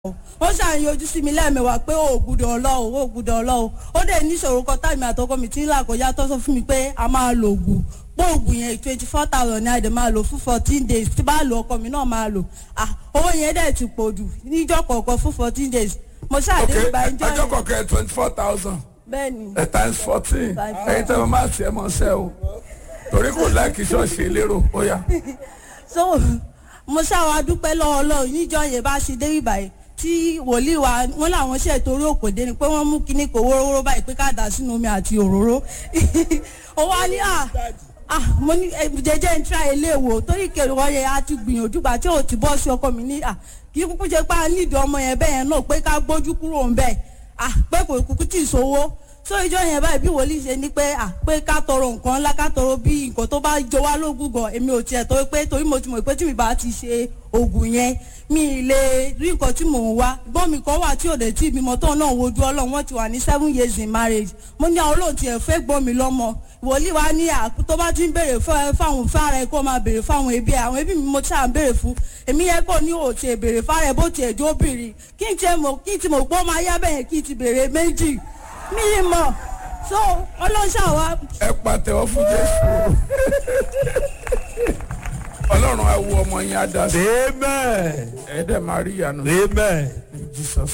ó ṣàyìn ojú sí mi lẹ́ẹ̀mẹwàá pé ó gbúdọ̀ ọlọ́wọ́ ó gbúdọ̀ ọlọ́wọ́ ó dẹ̀ níṣòro kan táìmì àtọkọ mi tí ń là kọjá tó sọ fún mi pé a máa lo oògùn pé oògùn yẹn twenty four thousand ní àdè máa lò fún fourteen days tí bá lo ọkọ mi náà máa lò ah owó yẹn dẹ̀ ti pọ̀ jù níjọ́ kọ̀ọ̀kan fún fourteen days mo ṣàdé ok ìgbà ìjọ ọjọ́ yẹn kọ̀ọ̀kan twenty four thousand bẹ́ẹ̀ ni ẹ̀ times fourteen Times ẹ̀yin tẹ́ mo máa tiẹ̀ mọ́ sẹ́ o torí kò láìkí ṣọ́ọ̀ṣì lérò ó yá. so mo ṣàwọn adúpẹ́ lọ́wọ́ ọlọ́run níjọ́ yẹn bá ṣe dé ìbàyẹn tí wòlíì wa wọn làwọn ṣe torí òkòdé ni pé wọ́n mú kinní kò wórówóró báyìí pé ká dà sínú omi àti òróró ó wá ní à ah mo ní eh, jẹjẹ ń tra ilé wò torí kèrè wọn yẹn a ti gbìyànjú gbà tí ò ti bọ́ sí ọkọ mi ní à kí kúkú ṣe pé a nídìí ọmọ yẹn bẹ́ẹ̀ yẹn náà pé ká gbójú kúrò ń bẹ́ẹ̀ ah pé kò kúkú tì í sówó so ìjọ yẹn báyìí bí wòlíì ṣe ní pé à pé ká tọrọ nǹkan ńlá ká tọrọ bí nǹkan tó bá jọ wá lógún gan èmi ò tiẹ̀ torí pé torí mo ti mọ̀ pé tí mi bá ti ṣe oògùn yẹn mi ì lè rí nǹkan tí mò ń wá gbọ́n mi kan wà tí ò dé tí ìbímọ tó náà wojú ọlọ́run wọ́n ti wà ní seven years in marriage mo ní àwọn olóòtú ẹ̀ fẹ́ gbọ́n mi lọ́mọ wòlíì wa ní àkú tó bá ti ń béèrè fún- fáwọn fára ẹ kó máa béèrè fáwọn ẹbí ẹ àwọn ẹbí mi mo ṣáà ń béèrè fún èmi yẹ kó ní òtí ẹ béèrè fára ẹ bó ti ẹjọ́ obìnrin kí n tiẹ̀ mọ̀ kí n ti mọ̀ pé ó máa yá bẹ́ẹ̀ kí n ti béèrè méjì mi ì mọ̀ so ọlọ́ṣà wa ẹ pàtẹ́wọ́ fún jésù ọlọ́run á wo ọmọ yẹn á dá sí Amen. ẹ dẹ̀ máa rí ìyanu Amen. jesus